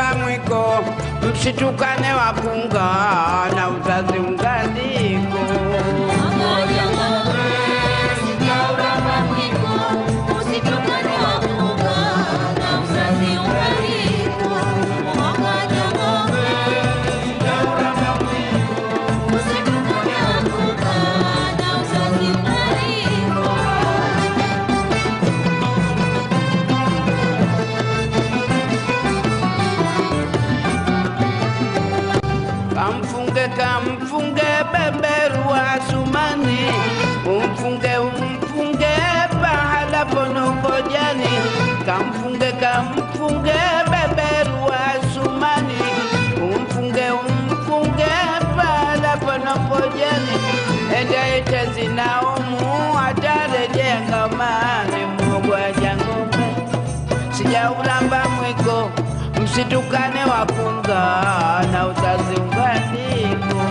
Sijaulamba mwiko, msitukane wakunga na uzazi ungaliko. Kamfunge kamfunge beberu wa sumani, umfunge umfunge pahala ponokojani. Kamfunge kamfunge beberu wa sumani, umfunge umfunge pahala ponokojani. Ende ite zinaumu atarejea ngamani mugwaja ng'ombe sijaulamba mwiko, msitukane wapunga na uzazi unganiko.